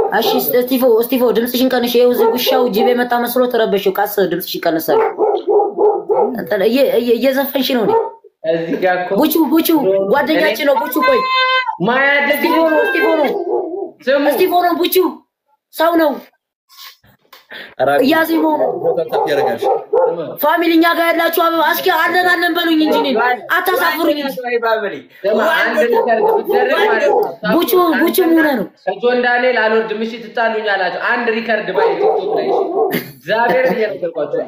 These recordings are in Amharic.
እሺ እስቲፎ እስቲፎ ድምፅሽን ቀንሽ። ይኸው እዚህ ውሻው ጅብ የመጣ መስሎ ተረበሽው። ቃስ ድምፅሽን ቀንሳል። እየዘፈንሽ ነው። እዚህ ጋር እኮ ቡቹ ቡቹ ጓደኛችን ነው። ቡቹ ቆይ ማያድግ እስቲፎ ነው እስቲፎ ነው ስሙ እስቲፎ ነው። ቡቹ ሰው ነው። እያዜሞ ነው። ፋሚሊ እኛ ጋር ያላችሁ አበባ እስኪ አለን አለን በሉኝ እንጂ እኔን አታሳፍሩኝ እንጂ። ስማ፣ አንድ ሪከርድ ብትደረግ ማለት ነው። ቡቹ ቡቹ ሙነ ነው። ከጆን ዳንኤል አልወርድም እሺ ትጣሉኝ አላቸው። አንድ ሪከርድ ባይ ቲክቶክ ላይ እሺ። እግዚአብሔርን እየነገርኳቸው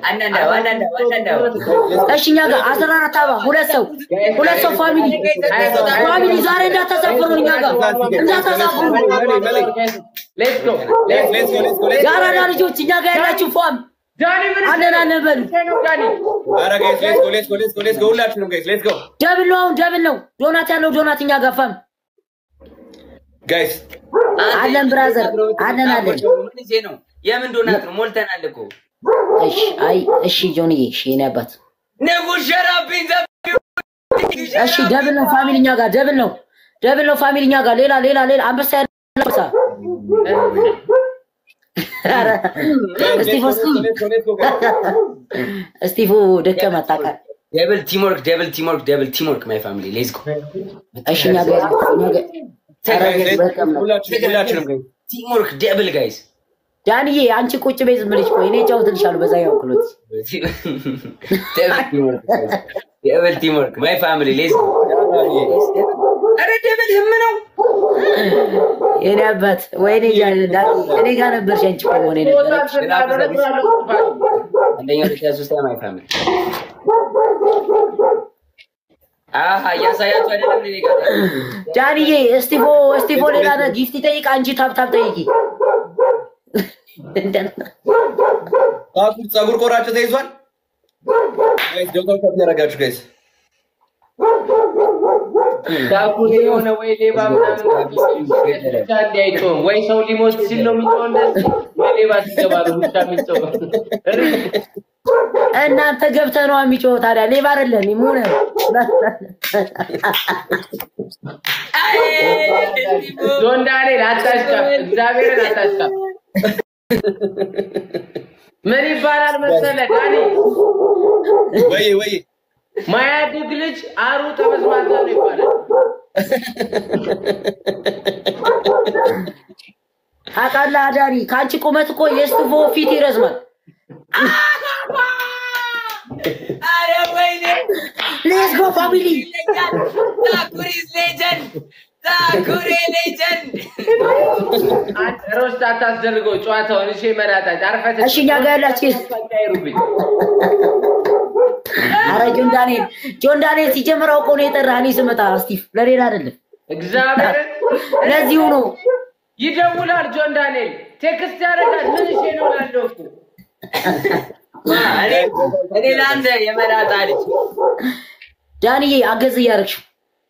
እሺ እኛ ጋር አስራ አራት አበባ ሁለት ሰው ሁለት ሰው ፋሚሊ ፋሚሊ ዛሬ እንዳታሳፍሩን እኛ ጋር እንዳታሳፍሩን። ሌትስ ጎ የአራዳ ልጆች እኛ ጋር ያላችሁ ፋም ዳኒ ምን አለን አለን በሉ። ነው ዳኒ ደብል ነው አሁን ደብል ነው። ዶናት ያለው ዶናት እኛ ጋር ፋም አለን ብራዘር አለን አለን። ነው የምን ዶናት ነው? ሞልተናል እኮ እሺ አይ እሺ ጆንዬ እሺ የኔ አባት ንጉስ ሸራብኝ እሺ ደብል ነው ፋሚሊ እኛ ጋር ደብል ነው ደብል ነው ፋሚሊ እኛ ጋር ሌላ ሌላ ሌላ አንበሳ ያለ አንበሳ ኧረ እስጢፎ እስጢፎ ደከመ አታውቃል። ደብል ቲምወርክ ደብል ቲምወርክ ደብል ቲምወርክ ማይ ፋሚሊ ሌትስ ጎ እሺ እኛ ጋር እኛ ጋር ኧረ ደከመ። ቲምወርክ ደብል ጋይስ ዳንዬ አንቺ ቁጭ በይ ዝም ብለሽ ቆይ እኔ እጫወትልሻለሁ በዛ ያው ክሎት ደብል ቲምወርክ ማይ ፋሚሊ ሌትስ ጎ ኧረ ደብል ህም ነው የኔ አባት ወይኔ እያለ ዳኒ እኔ ጋር ነበርሽ አንቺ እኮ መሆን የነበረች አንደኛ ሁለት ሶስት ማይ ፋሚሊ አሀ እያሳያችሁ አይደለም እኔ ጋር ዳንዬ እስጢፎ እስጢፎ ሌላ ነ- ጊፍት ይጠይቅ አንቺ ታብታብ ጠይቂ ጸጉር ቆራጭ ተይዟል። ያረጋችሁ ጋይስ ዳኩን የሆነ ወይ ሌባ ምናምን ብቻ እንዲህ አይጮህም። ወይ ሰው ሊሞት ሲል ነው የሚጮህ እንደዚህ፣ ወይ ሌባ ሲገባ ነው ብቻ የሚጮህ። እናንተ ገብተህ ነው የሚጮህ ታዲያ ሌባ አይደለም ሙነ ጆን ዳንኤል አታሽቃፍ፣ እግዚአብሔርን አታሽቃፍ። ምን ይባላል መሰለህ ዳኒ፣ ወይ ወይ ማያድግ ልጅ አሩ ጠመዝማዛ ነው ይባላል። ታውቃለህ አዳኒ ከአንቺ ቁመት እኮ የእስጢፎ ፊት ይረዝማል ኧረ ወይኔ ሌትስ ጎ ፋሚሊ ታኩሪዝ ሌጀንድ ታኩሬ ሌጀንድ አንተ ሮስት አታስደርገው ጨዋታውን። እሺ መላጣች አርፈህ እሺ እኛ ጋር ያላችሁ ተቀይሩብኝ። አረ ጆን ዳንኤል ጆን ዳንኤል ሲጀምር አውቆ ነው የጠራህ እኔ ስመጣ ስቲቭ ለሌላ አይደለም እግዚአብሔርን ለዚሁ ነው ይደውላል ጆን ዳንኤል ቴክስት ያደርጋል። ምን እሺ ነው ላለው እኮ እኔ ለአንተ የመላጣ ልጅ ዳንዬ አገዝ እያደረግሽው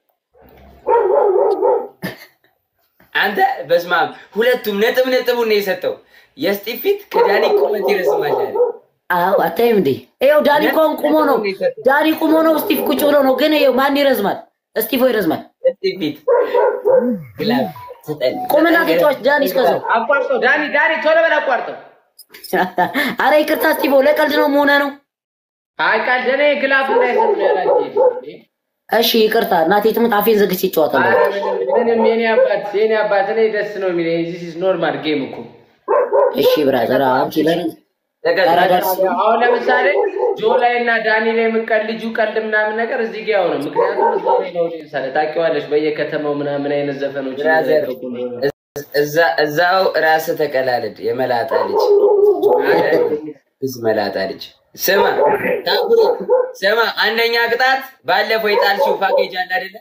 አንተ በስመ አብ ሁለቱም ነጥብ ነጥቡን ነው የሰጠው። የስጢፍ ፊት ከዳኒ ቁመት ይረዝማል አለ። አዎ አታይም እንዴ ይኸው ዳኒ እኮ አሁን ቁሞ ነው ዳኒ ቁሞ ነው ስቲቭ ቁጭ ብሎ ነው ግን ይኸው ማን ይረዝማል እስቲፎ ይረዝማል የስጢፍ ፊት ግላብ ስጠን። ቁምና ተጫዋች ዳኒ እስከዛው አቋርጠው ዳኒ ዳኒ ቶሎ በል አቋርጠው። አረ ይቅርታ ስቲፎ ለቀልድ ነው መሆነ ነው አይ ቃል ደኔ ግላፍ እንዳይሰጥ ነው ያላችሁ። እሺ ይቅርታ እናቴ ትሙት አፌን ዘግቼ ይጫወታል ኧረ ምንም ምንም የኔ አባት የኔ አባት እኔ ደስ ነው የሚለኝ። ዚስ ኢዝ ኖርማል ጌም እኮ እሺ ብራዘር አንቺ ለኔ ተቀጥታ ኧረ ደስ አሁን ለምሳሌ ጆ ላይ እና ዳኒ ላይ የምቀልጁ ቀልድ ምናምን ነገር እዚህ ጋር ያው ነው። ምክንያቱም እዛ ላይ ነው ሳለ ታውቂዋለሽ፣ በየከተማው ምናምን አይነት ዘፈኖች ብራዘር እየተለቀቁ ነው። እዛ- እዛው ራስህ ተቀላለድ። የመላጣ ልጅ ብዙ መላጣ ልጅ ስማ ታኩሪ ስማ፣ አንደኛ ቅጣት ባለፈው የጣልሽው ፓኬጅ አለ አይደለ?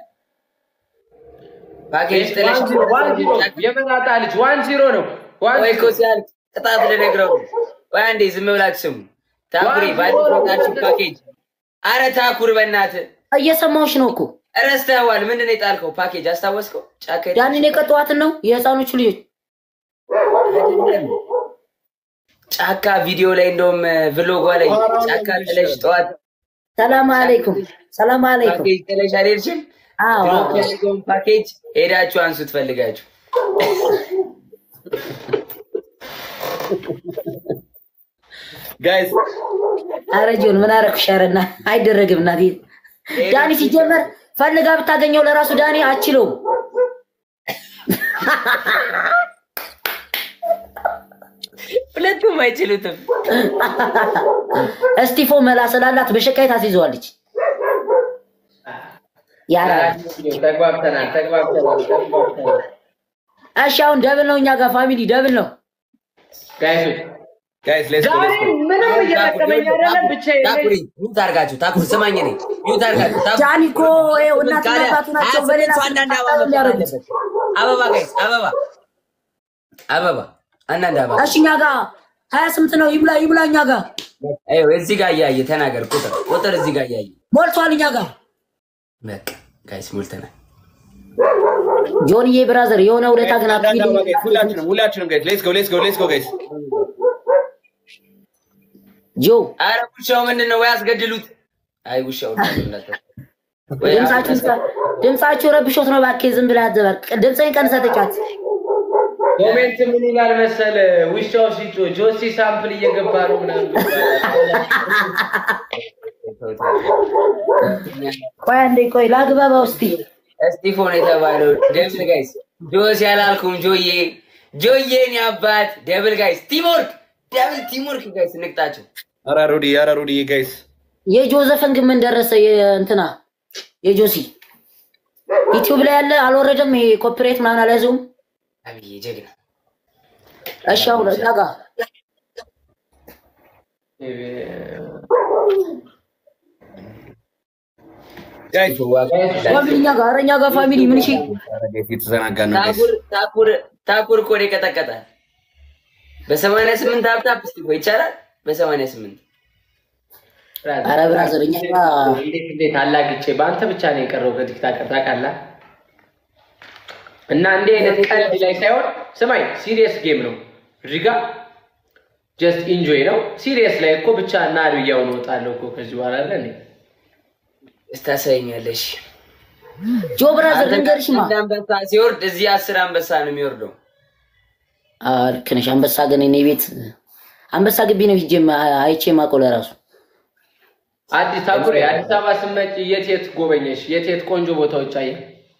ፓኬጅ ጥለሽ ዋን ዚሮ ዋን ዚሮ የመላጣ ልጅ ዋን ዚሮ ነው። ዋን ወይ ዚሮ እኮ ሲያልቅ ቅጣት ልነግረው ነው። ወይ አንዴ ዝም ብላችሁ ስሙ። ታኩሪ ባለፈው የጣልሽው ፓኬጅ። አረ ታኩር በእናትህ እየሰማሁሽ ነው እኮ ረስተኸዋል። ምንድን ነው የጣልከው ፓኬጅ? አስታወስከው? ጫካ ሄደህ- ዳኒን የቀጠዋትን ነው የህፃኖቹ ልጆች አይደለም ጫካ ቪዲዮ ላይ እንደውም ቭሎጓ ላይ ጫካ ጥለሽ ጠዋት ሰላም አለይኩም ሰላም አለይኩም ፓኬጅ ጥለሽ አልሄድሽም? አዎ ድሮፕ አዎ። ያደርገውን ፓኬጅ ሄዳችሁ አንሱ ትፈልጋችሁ ጋይስ ኧረ ጆን ምን አደረኩሽ? ኧረ እና አይደረግም እናቴ። ዳኒ ሲጀመር ፈልጋ ብታገኘው ለራሱ ዳኒ አችለውም። ሁለቱም አይችሉትም። እስጢፎ መላ ስላላት በሸካይ ታስይዘዋለች። ያራ ተግባብተናል ተግባብተናል ተግባብተናል። እሺ፣ አሁን ደብል ነው እኛ ጋር ፋሚሊ ደብል ነው። ጋይሶች ጋይስ ሌትስ ጎ ዛሬ ሌትስ ጎ ምንም እየጠቀመኝ አይደለም ብቻ ታኩሪ ሚውት አድርጋችሁ ታኩሪ ስማኝ፣ እኔ ሚውት አድርጋችሁ ታኩሪ ዳኒ እኮ ይኸው እናትና አባቱ ናቸው። በሌላ ሀያ ስምንት ሰው አንዳንድ አበባ ስልጣን መብላት የሚያደርጉት። አለበት። አበባ ጋይስ አበባ አበባ አንዳንድ አበባ እሺ፣ እኛ ጋር ሀያ ስምንት ነው። ይብላ ይብላ እኛ ጋር ይኸው እዚህ ጋር እያየ ተናገር። ቁጥር ቁጥር እዚህ ጋር እያየ ሞልቷል። እኛ ጋር በቃ ጋይስ ሞልተናል። ጆንዬ ብራዘር የሆነ ውለታ ግን አንዳንድ አበባ አትሂድ። ጋይስ ሁላችንም ሁላችንም ጋይስ ሌትስ ጎ ሌትስ ጎ ሌትስ ጎ ጋይስ ጆ አረ ውሻው ምንድን ነው? ወይ አስገድሉት። አይ ውሻው ወይ ድምጻችሁ ድምጻችሁ ረብሾት ነው። እባክህ ዝም ብለህ አትዘበር። ድምፅህን ቀንሰህ ተጫወት። ኮሜንት ምን ይላል መሰለ ውሻው ሲጮ ጆሲ ሳምፕል እየገባ ነው ምናምን ቆይ አንዴ ቆይ ላግባባ ውስጥ እስጢፎን የተባለው ደብል ጋይስ ጆስ ያላልኩም ጆዬ ጆዬን ያባት ደብል ጋይስ ቲምወርክ ደብል ቲምወርክ ጋይስ ንቅጣቸው ኧረ ሩዲ ኧረ ሩዲ ጋይስ የጆዘፍን ግን ምን ደረሰ? የእንትና የጆሲ ዩቲዩብ ላይ ያለ አልወረደም። ይሄ ኮፒሬት ምናምን አልያዘውም። አብዬ ጀግና እሺ አሁን እዛ ጋር ጋይስ ፋሚሊ እኛ ጋር ኧረ እኛ ጋር ፋሚሊ ምን እሺ ኧረ ጋይስ የተዘናጋን ነው ጋይስ ታኩር ታኩር ታኩር እኮ ነው የቀጠቀጣል በሰማንያ ስምንት ሀብታብ እስቲ ቆይ ይቻላል በሰማንያ ስምንት ኧረ ብራዘር እኛ ጋር እንዴት እንዴት አላግቼ በአንተ ብቻ ነው የቀረው ከቲክታከር ታውቃለህ። እና እንዲህ አይነት ቀልድ ላይ ሳይሆን ስማኝ፣ ሲሪየስ ጌም ነው እዚህ ጋር ጀስት ኢንጆይ ነው። ሲሪየስ ላይ እኮ ብቻ እና አድያውን እወጣለሁ እኮ ከዚህ በኋላ አለ እንዴ እስታሳይኛለሽ ጆ ብራዘር ልንገርሽማ አንድ አንበሳ ሲወርድ እዚህ አስር አንበሳ ነው የሚወርደው አዎ ልክ ነሽ። አንበሳ ግን እኔ ቤት አንበሳ ግቢ ነው ሂጄ አይቼ ማውቀው ለራሱ አዲስ ታኩሬ አዲስ አበባ ስመጭ የት የት ጎበኘሽ? የት የት ቆንጆ ቦታዎች አየ?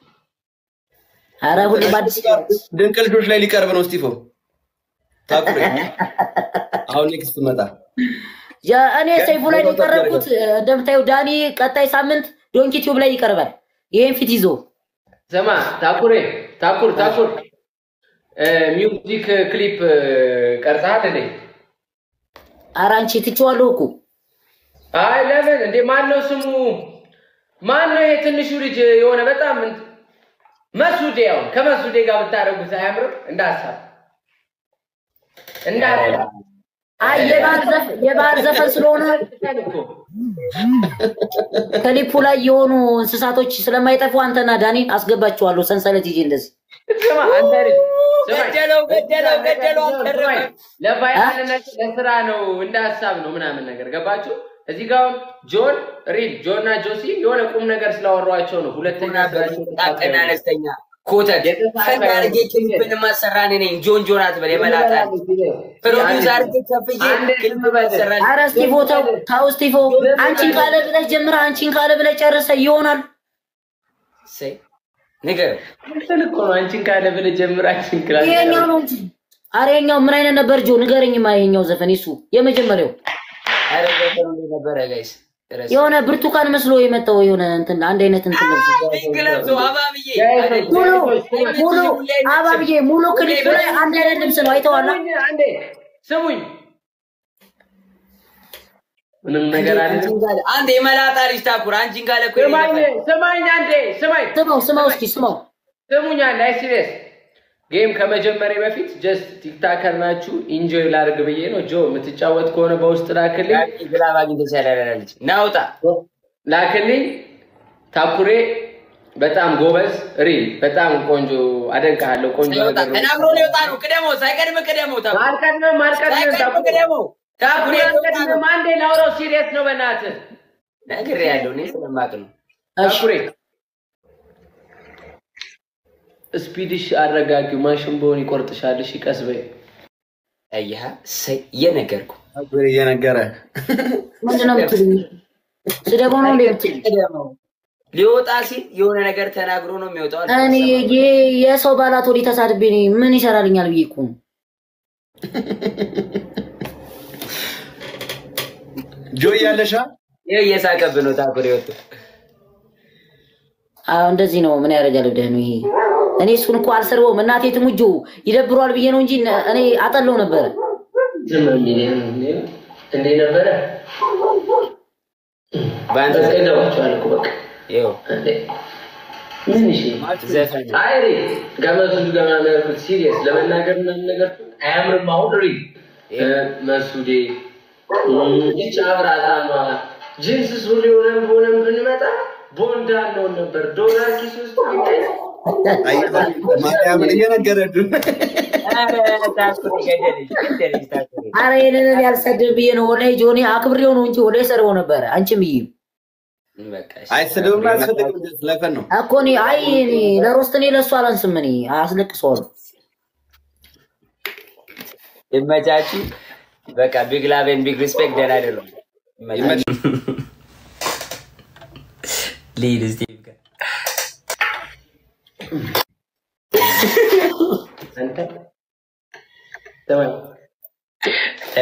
ኧረ ሁሌ በአዲስ ድንቅ ልጆች ላይ ሊቀርብ ነው ስቲፎ ታኩሬ አሁን ኔክስት መጣ ያ- እኔ ሰይፉ ላይ ነው የቀረብኩት። እንደምታየው ዳኒ ቀጣይ ሳምንት ዶንኪ ቲዩብ ላይ ይቀርባል። ይሄን ፊት ይዞ ስማ ታኩሬ ታኩር ታኩር እ ሚውዚክ ክሊፕ ቀርጸሃል እንዴ? ኧረ አንቺ ትቼዋለሁ እኮ አይ ለምን እንዴ? ማን ነው ስሙ? ማን ነው ይሄ ትንሹ ልጅ የሆነ በጣም እንት- መሱዴ ያው ከመሱዴ ጋር ብታደርጉት አያምርም? እንደ ሀሳብ እንደ ሀሳብ አይ የባህል ዘፈን የባህል ዘፈን ስለሆነ ከሊፑ ላይ የሆኑ እንስሳቶች ስለማይጠፉ አንተና ዳኒን አስገባቸዋለሁ ሰንሰለት ይዤ እንደዚህ ስማ አንተ ልጅ ስማኝ። ገደለው ገደለው ገደለው አልተረፈም ስማኝ፣ ለቫይራልነት ለስራ ነው እንደ ሀሳብ ነው ምናምን ነገር ገባችሁ? እዚህ ጋር አሁን ጆን ሪል ጆን እና ጆሲ የሆነ ቁም ነገር ስላወሯቸው ነው። ሁለተኛ ስራቸው ጣቅና አነስተኛ ኮተት ፈን አድርጌ ክሊፕን ማሰራ እኔ ነኝ። ጆን ጆን አትበል የመላጣ ፕሮዲውስ አድርጌ ከፍዬ ክሊፕ ማሰራ አረ እስጢፎ ተው ተው እስጢፎ አንቺን ካለ ብለህ ጀምረህ አንቺን ካለ ብለህ ጨርሰህ ይሆናል እሰይ ንገረው። እንትን እኮ ነው አንቺን ካለ ብለህ ጀምር አንቺን ክላስ ይሄኛው ነው እንጂ አረ ይሄኛው ምን አይነት ነበር ጆ ንገረኝማ ይሄኛው ዘፈን እሱ የመጀመሪያው ኧረ ዘፈኑ እንዴት ነበረ ጋይስ? ረስ- የሆነ ብርቱካን መስሎ የመጣው የሆነ እንትን አንድ አይነት እንትን ለብሶ ፒንክ ለብሶ አባብዬ ሙሉ ሙሉ አባብዬ ሙሉ ክሊፕ ላይ አንድ አይነት ልብስ ነው አይተዋላ ስሙኝ አንዴ ስሙኝ ምንም ነገር አለ አንቺን ጋር አንድ የመላጣ ልጅ ታኩር አንቺን ጋር እኮ ስማኝ የኔ ስማኝ አንዴ ስማኝ ስማው ስማው እስኪ ስማው ስሙኝ አንዴ አይ ሲሪየስ ጌም ከመጀመሪያ በፊት ጀስት ቲክታከር ናችሁ ኢንጆይ ላድርግ ብዬ ነው ጆ የምትጫወት ከሆነ በውስጥ ላክልኝ ነበር። ግላብ አግኝተሽ ያላለች ናውጣ ላክልኝ ታኩሬ በጣም ጎበዝ ሪል በጣም ቆንጆ አደንቅሃለሁ ቆንጆ ናውጣ ነገር ነው ተናግሮ ሊወጣ ነው። ቅደመው ሳይቀድም ቅደመው ታኩር አልቀድምም አልቀድምም ሳይቀድም ታኩሬ ቅደመው ታኩር የወጣ ነው። አልቀድምም አንዴ ላውራው ሲሪየስ ነው በእናትህ ነግሬያለሁ እኔ ስለማቅ ነው። እሺ ታኩሬ ስፒድሽ አረጋጊው ማሽን በሆን ይቆርጥሻል እሺ ቀስ በይ አየሃ እሰይ እየነገርኩ ታኩሬ እየነገረ ምንድን ነው የምትሉኝ? ስደበው ነው እንደ የምትሉኝ? ሊወጣ ሲል የሆነ ነገር ተናግሮ ነው የሚወጣው። እኔ የ- የሰው ባላት ወዲህ ተሳድቤ እኔ ምን ይሰራልኛል ብዬ እኮ ነው። ጆ እያለሻ ይኸው እየሳቀብህ ነው ታኩሬ ወጡ። አዎ እንደዚህ ነው። ምን ያደርጋል ብለህ ነው ይሄ? እኔ እሱን እኮ አልሰርበውም። እናቴ ትሙጆ ይደብሯል ብዬ ነው እንጂ እኔ አጠለው ነበረ። ዝም የሚል እንዴ ነበረ በአንተ በቃ ይገባቸዋል እኮ በቃ ይኸው እንዴ ምን እሺ ዘፈን አይሪ ገመቱ ገና ያልኩት ሲሪየስ ለመናገር ምናምን ነገር አያምርም። አሁን ሪ መሱዴ ይች አብራጣማ ጂንስ ሱሪ ሆነን ሆነን ብንመጣ ቦንዳ አለውን ነበር ዶላር ኪስ ውስጥ ቢታይ ማርያምን እየነገረዱ አረ ይህንን ያልሰድብ ብዬ ነው ወላሂ ጆኒ አክብሬው ነው እንጂ ወላሂ ሰርበው ነበረ። አንቺም ብዬ አይስድብም አያስፈልግም ለፈን ነው እኮ እኔ አይ እኔ ለሮስት እኔ ለእሱ አላንስም። እኔ አስለቅሰዋለሁ። ይመቻችሁ። በቃ ቢግ ላቭ ኤንድ ቢግ ሪስፔክት ደህና አይደለም። ይመቻችሁ። ልሂድ እስኪ ጋር አንተ ተማን እ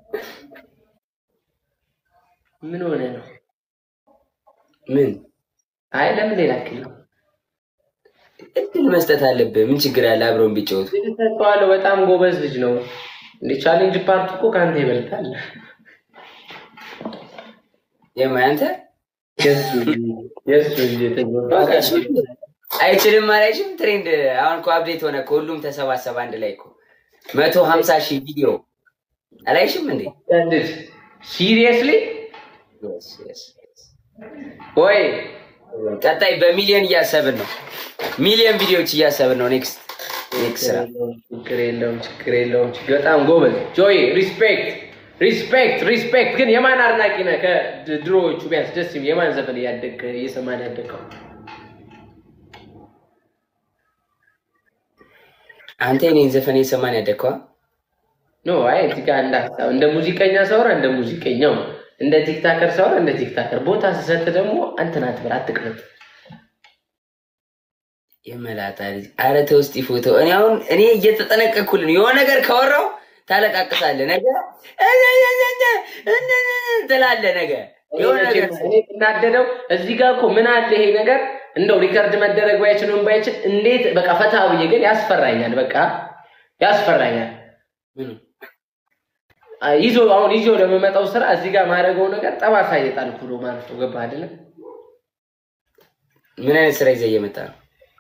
ምን ሆነ ነው? ምን አይ ለምን ሌላ ክል እድል መስጠት አለብህ። ምን ችግር አለ? አብረውን ቢጫወቱ ሰጠዋለሁ። በጣም ጎበዝ ልጅ ነው። እንደ ቻሌንጅ ፓርት እኮ ከአንተ ይበልጣል። የማ አንተ የሱ የሱ ልጅ የተጎዳ አይችልም አላይችም። ትሬንድ አሁን እኮ አብዴት ሆነ እኮ ሁሉም ተሰባሰበ አንድ ላይ እኮ መቶ ሀምሳ ሺህ ቪዲዮ አላይሽም እንዴ? ሲሪየስሊ Yes, yes, yes. ወይ ቀጣይ በሚሊዮን እያሰብን ነው። ሚሊዮን ቪዲዮዎች እያሰብን ነው። ኔክስት ኔክስት ስራ ችግር የለውም ችግር የለውም። ችግር በጣም ጎበዝ ጆይ፣ ሪስፔክት ሪስፔክት ሪስፔክት። ግን የማን አድናቂ ነህ? ከድሮዎቹ ቢያንስ ደስ የሚል የማን ዘፈን እያደግ እየሰማን ያደግከው? አንተ የኔን ዘፈን የሰማን ያደግከዋ ኖ አይ እዚህ ጋር እንደ ሀሳብ እንደ ሙዚቀኛ ሳወራ እንደ ሙዚቀኛው እንደ ቲክታከር ሳወራ እንደ ቲክታከር ቦታ ስሰጥ ደግሞ አንተን አትበል አትቅረት። የመላጣ ልጅ አረ ተው እስጢ ፎቶ እኔ አሁን እኔ እየተጠነቀቅኩልን የሆነ ነገር ካወራው ታለቃቅሳለህ ነገ ትላለህ ነገ የሆነ ነገር እኔ እናደደው እዚህ ጋር እኮ ምን አለ ይሄ ነገር እንደው ሪከርድ መደረግ ባይችል ምን ባይችል እንዴት በቃ ፈታ ብዬ ግን ያስፈራኛል። በቃ ያስፈራኛል። ምኑ? አ- ይዞ አሁን ይዞ ለመመጣው ስራ እዚህ ጋር ማድረገው ነገር ጠባሳ እየጣልኩ ነው ማለት ነው። ገባህ አይደለም? ምን አይነት ስራ ይዘህ እየመጣ ነው?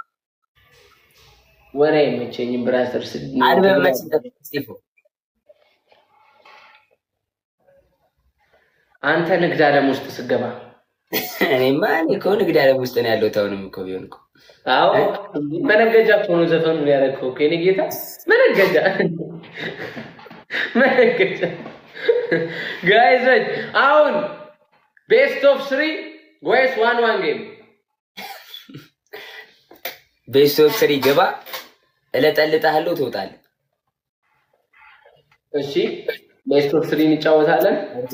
ወሬ አይመቸኝም። ብራዘር አልበም መች ይጠብቅ እስጢፎ አንተ ንግድ ዓለም ውስጥ ስገባ እኔማ እኔ እኮ ንግድ ዓለም ውስጥ ነው ያለሁት። አሁንም እኮ ቢሆን እኮ አዎ መነገጃ እኮ ነው ዘፈኑን ያደረግከው እኮ የኔ ጌታ መነገጃ መነገጃ ጋይዞች አሁን ቤስት ኦፍ ስሪ ወይስ ዋን ዋን ጌም ቤስት ኦፍ ስሪ ግባ፣ እለጠልጥሃለሁ፣ ትወጣለህ። እሺ ቤስት ኦፍ ስሪ እንጫወታለን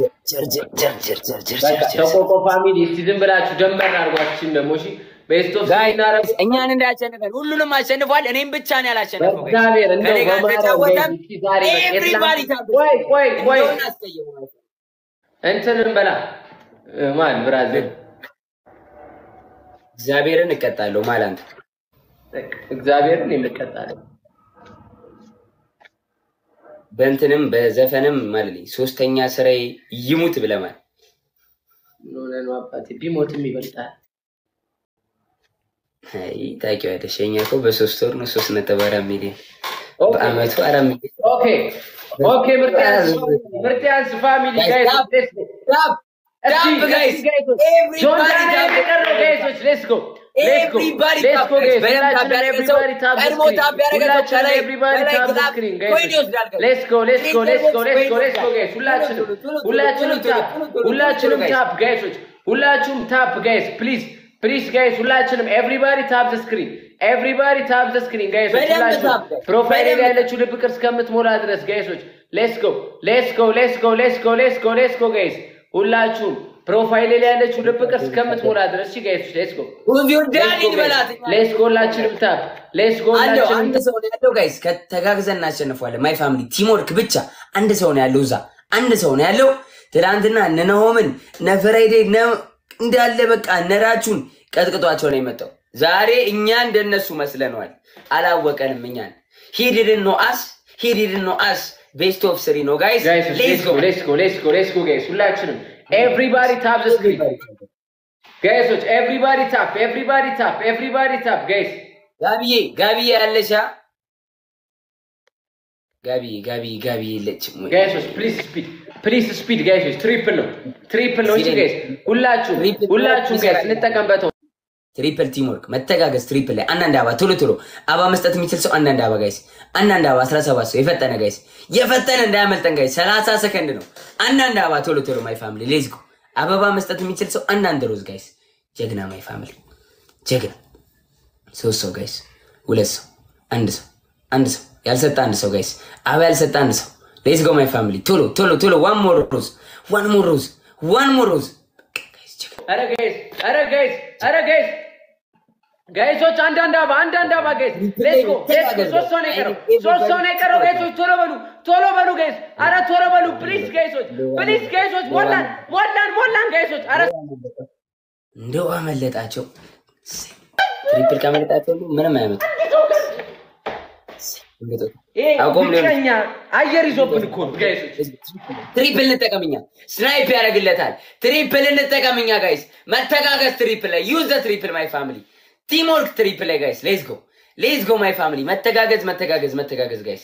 ተቆቆ ፋሚሊ እስቲ ዝም ብላችሁ ደንበር አድርጓችን ደግሞ እሺ ቤስት ኦፍ ስሪ እናረግ እኛን እንዳያሸንፈን ሁሉንም አሸንፏል። እኔም ብቻ ነው ያላሸነፈው። guys። እግዚአብሔር እንደው ከእኔ ጋር በማርያም ተጫወተም እስቲ ዛሬ በቃ everybody የትናንት- ታብስ- ቆይ ቆይ ቆይ እንደውን አስቀየመው። እንትንን በላ እ፣ ማን ብራዘር እግዚአብሔርን እቀጣለሁ ማላንተ እግዚአብሔርን የምቀጣለን በእንትንም በዘፈንም ማለት ነው። ሶስተኛ ስራዬ ይሙት ብለማል። ምን ሆነህ ነው አባቴ? ቢሞትም ይበልጣል። አይ ታውቂዋለሽ፣ የእኛ እኮ በሶስት ወር ነው ሶስት ነጥብ አራት ሚሊዮን ኦኬ በአመቱ አራት ሚሊዮን ኦኬ ኦኬ። ምርጥ ያንስ ምርጥ ያንስ ፋሚሊ Guys, ጋይስ stop. ሌትስ ጎ ዳብ እስቲ ዳብ ጋይስ ጋይሶች Everybody ጆን ዳንኤል tap. የቀረው ጋይሶች ሌትስ ጎ ሌትስ ጎ Everybody ሌትስ tap, ጎ guys. ጋይስ በደንብ tap ሁላችንም ያደረገ ሰው ኤቭሪባዲ ታፕ ቀድሞ tap ያደረገ ሰው ሁላችንም ከላይ- ኤቭሪባዲ ከላይ ታፕ ግላብ ስክሪን ኮይን ጋይሶች ይወስዳል guys. ሌትስ ጎ ሌትስ ጎ ሌትስ ጎ ሌትስ ጎ ሌትስ ጎ ጋይስ ሁላችንም ቶሎ ቶሎ ቶሎ ሁላችንም ቶሎ ታፕ ቶሎ ቶሎ ሁላችንም ቶሎ ታፕ ጋይሶች ሁላችሁም ታፕ ጋይስ ፕሊዝ ፕሊዝ ጋይስ ሁላችንም ኤቭሪባዲ ታፕ ዘ ስክሪን ኤቭሪባዲ ታፕ ዘ ስክሪን ጋይሶች በደንብ ሁላችሁም tap guys. ፕሮፋይል ላይ በደንብ ያለችው ልብ ቅርጽ እስከምትሞላ ድረስ ጋይሶች ሌትስ ጎ ሌትስ ጎ ሌትስ ጎ ሌትስ ጎ ሌትስ ጎ ሌትስ ጎ ጋይስ ሁላችሁም ፕሮፋይል ላይ ያለችው ልብ ቅርጽ እስከምትሞላ ድረስ እሺ ጋይስ ሌትስ ጎ ሁዚው ዳኒን በላት ሌትስ ጎ ሁላችንም ታፕ ሌትስ ጎ አለው ሁላችንም አንድ ሰው ነው ያለው ጋይስ፣ ከተጋግዘን እናሸንፏለን። ማይ ፋሚሊ ቲምወርክ ብቻ አንድ ሰው ነው ያለው እዛ አንድ ሰው ነው ያለው። ትናንትና እነ ናሆምን እነ ፍራይዴ እነ እንዳለ በቃ እነራችሁን ቀጥቅጧቸው ነው የመጣው። ዛሬ እኛ እንደነሱ መስለነዋል፣ አላወቀንም እኛን። ሂድድን ነው አስ ሂድድን ነው አስ ቤስት ኦፍ ስሪ ነው ጋይስ። ጋይስ ሌትስ ሌትስ ጎ ጎ ሌትስ ጎ ሌትስ ጎ ሌትስ ጎ ጋይስ ሁላችንም ኤቭሪባዲ ታፕ ዘ ስክሪን ጋይሶች ኤቭሪባዲ ታፕ ኤቭሪባዲ ታፕ ኤቭሪባዲ ታፕ ጋይስ ጋቢዬ ጋቢዬ ያለሻ ጋቢዬ ጋቢዬ ጋቢዬ የለችም ወይ? ጋይሶች ፕሊዝ ስፒድ ፕሊዝ ስፒድ ጋይሶች ትሪፕል ነው ትሪፕል ነው እንጂ ጋይስ ሁላችሁም ትሪፕል ሁላችሁም ጋይስ እንጠቀምበት ትሪፕል ቲምወርክ መተጋገዝ ትሪፕል ላይ አንዳንድ አባ ቶሎ ቶሎ አባ መስጠት የሚችል ሰው አንዳንድ አባ ጋይስ አንዳንድ አባ 17 ሰው የፈጠነ ጋይስ የፈጠነ እንዳያመልጠን ጋይስ 30 ሰከንድ ነው አንዳንድ አባ ቶሎ ቶሎ ማይ ፋሚሊ ሌዝ ጎ አበባ መስጠት የሚችል ሰው አንዳንድ ሮዝ ጋይስ ጀግና ማይ ፋሚሊ ጀግና ሶስት ሰው ጋይስ ሁለት ሰው አንድ ሰው አንድ ሰው ያልሰጠ አንድ ሰው ጋይስ አባ ያልሰጠ አንድ ሰው ሌዝ ጎ ማይ ፋሚሊ ቶሎ ቶሎ ቶሎ ዋን ሞር ሮዝ ዋን ሞር ሮዝ ዋን ሞር ሮዝ አረ ጋይስ አረ ጋይስ አረ ጋይስ ጋይሶች አንዳንድ አባ አንዳንድ አባ ጋይስ ሌትስ ጎ ሌትስ ጎ ሶስት ሰው ነው የቀረው ሶስት ሰው ነው የቀረው ጋይሶች ቶሎ በሉ ቶሎ በሉ ጋይስ አረ ቶሎ በሉ ፕሊዝ ጋይሶች ፕሊዝ ጋይሶች ሞላን ሞላን ሞላን ጋይሶች አረ እንደው አመለጣቸው። ትሪፕል ካመለጣቸው ሁሉ ምንም አያመጡ። ይሄ አቆም ሊሆን ብቸኛ አየር ይዞብን እኮ ነው ጋይሶች ትሪፕል እንጠቀምኛ። ስናይፕ ያደርግለታል። ትሪፕል እንጠቀምኛ ጋይስ። መተጋገዝ ትሪፕል ላይ ዩዝ ዘ ትሪፕል ማይ ፋሚሊ ቲም ወርክ ትሪፕል ላይ ጋይስ። ሌትስ ጎ ሌትስ ጎ ማይ ፋሚሊ። መተጋገዝ መተጋገዝ መተጋገዝ ጋይስ።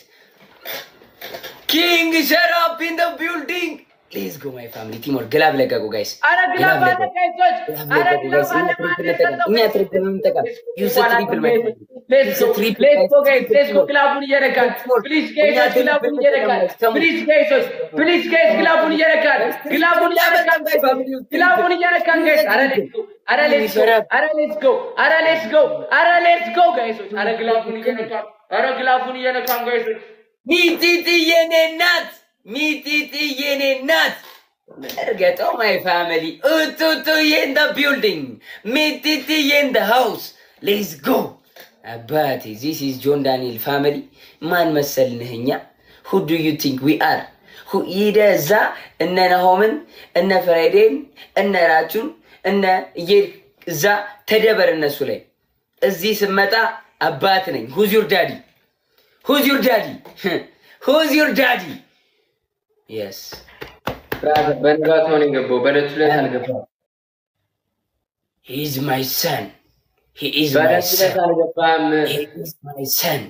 ኪንግ ሸራፕ ኢን ዘ ቢልዲንግ ሌትስ ጎ ማይ ፋሚሊ ቲም ወርክ። ግላብ ለቀቁ ጋይስ። አረ ግላብ አለ ጋይሶች አረ ግላብ አለ እኛ ትሪፕል እንጠቀም። ዩዝ ዘ ትሪፕል ማይ ፋሚሊ ሌትስ ጎ ሌትስ ጎ ጋይስ ሌትስ ጎ ግላቡን እየነካን ፕሊዝ ጋይሶች ግላቡን እየነካን ፕሊዝ ጋይሶች ፕሊዝ ጋይስ ግላቡን እየነካን ግላቡን እየነካን ግላቡን እየነካን ጋይስ አረ ሌትስ ጎ አረ ሌትስ ጎ አረ ሌትስ ጎ አረ ሌትስ ጎ አረ ሌትስ ጎ ጋይሶች አረ ግላቡን እየነካን አረ ግላቡን እየነካን ጋይሶች ሚጢጢ የኔ ናት፣ ሚጢጢ የኔ ናት። እርገጠው ማይ ፋሚሊ ኡቱቱ ኢን ደ ቢልዲንግ ሚጢጢ ኢን ደ ሃውስ ሌትስ ጎ አባቴ ዚስ ኢዝ ጆን ዳንኤል ፋሚሊ ማን መሰልንህ እኛ ሁ ዱ ዩ ቲንክ ዊ አር ሂደ እዛ እነ ናሆምን እነ ፍራይዴን እነ ራቹን እነ እየሄድ እዛ ተደበር እነሱ ላይ እዚህ ስመጣ አባት ነኝ ሁዝ ዩር ዳዲ ሁዝ ዩር ዳዲ ሁዝ ዩር ዳዲ የስ ብራዘር በንጋታው ነው የገባው በዕለቱ ዕለት አልገባም ሂ ኢዝ ማይ ሰን ሂ ኢዝ ማይ በዕለቱ ዕለት ሰን አልገባም ሂ ኢዝ ማይ ሰን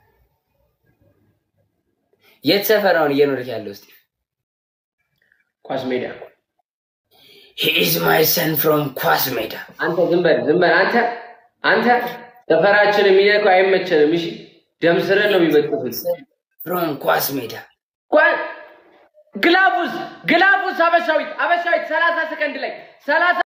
የት ሰፈር አሁን እየኖርክ ያለው ስቲቭ ኳስ ሜዳ ሂ ኢዝ ማይ ሰን ፍሮም ኳስ ሜዳ አንተ ዝም በል ዝም በል አንተ አንተ ሰፈራችን የሚነካው አይመቸንም እሺ ደም ስርን ነው የሚበጥሱት ፍሮም ኳስ ሜዳ ኳ- ግላቡስ ግላቡስ አበሻዊት አበሻዊት ሰላሳ ሰከንድ ላይ ሰላሳ